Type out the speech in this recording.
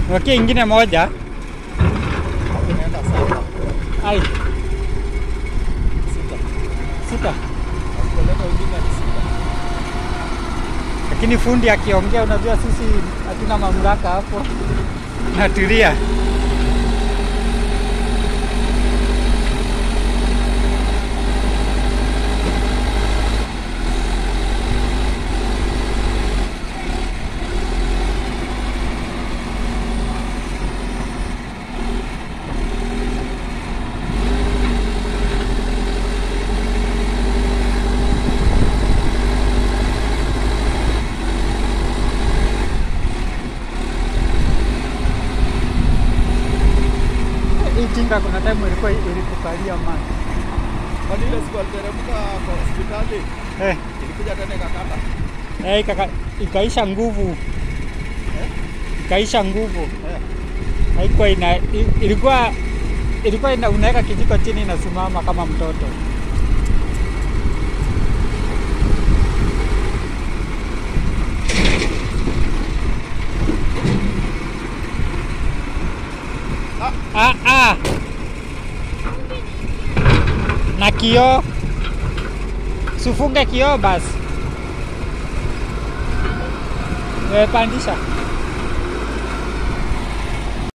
Wakie ingine moja. Hapo inaenda saba. Ai, Sita. sita. Akipeleka wengine ni sita. Lakini fundi akiongea, unajua sisi hatuna mamlaka hapo. Natulia. Hii tinga kuna time ilikuwa ilitukalia maji. Kwani ile siku aliteremka kwa hospitali Eh, ilikuja tena ikakata. eh, ikaka, ikaisha nguvu. Ikaisha nguvu. Eh. Haikuwa ina i- ilikuwa ilikuwa ina, unaweka kijiko chini inasimama kama mtoto. Ah, ah. Na kioo sufunge kioo basi. Eh, pandisha.